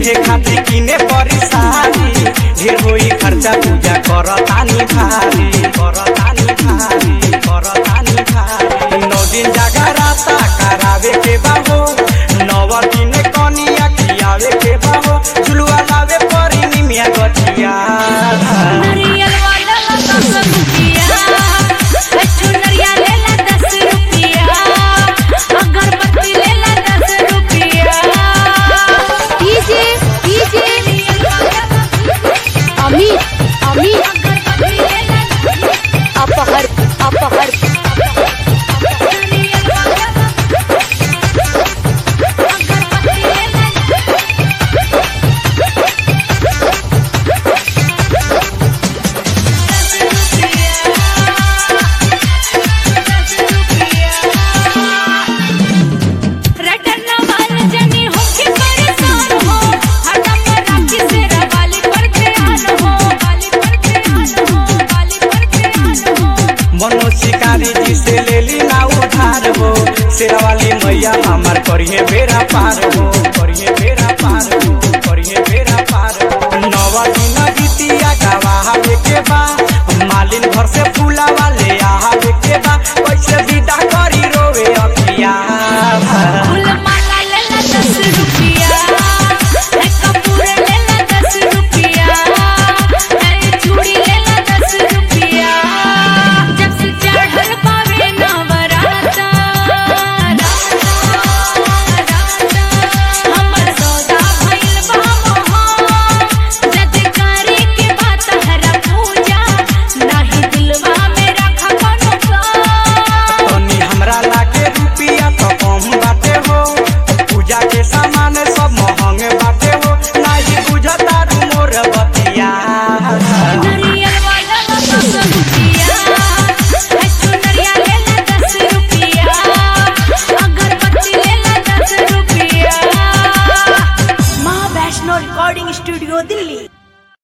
पेन्हे खातिर किने परी सारी ढेर होई खर्चा पूजा करतानी भारी करतानी भारी करतानी भारी नौ दिन जागराता करावे के बाहो नव दिन कनिया खियावे के बाहो झुलुआ लावे परी निमिया गठिया नरियल वाला दस रुपिया चुनरिया लेला दस रुपिया अगरबत्ती लेला दस रुपिया डीजे डीजे अमित अमित अगरबत्ती लेला अपहर अपहर नरियल वाला अगरबत्ती लेला दस रुपिया दस रुपिया रटन वाल जनी होके परेशान हो हरदम राखी से रवाली पर ध्यान हो वाली पर ध्यान हो वाली पर ध्यान हो मनो शिकारी जी से ले ली ना उधार हो शेरा वाली मैया हमार करिए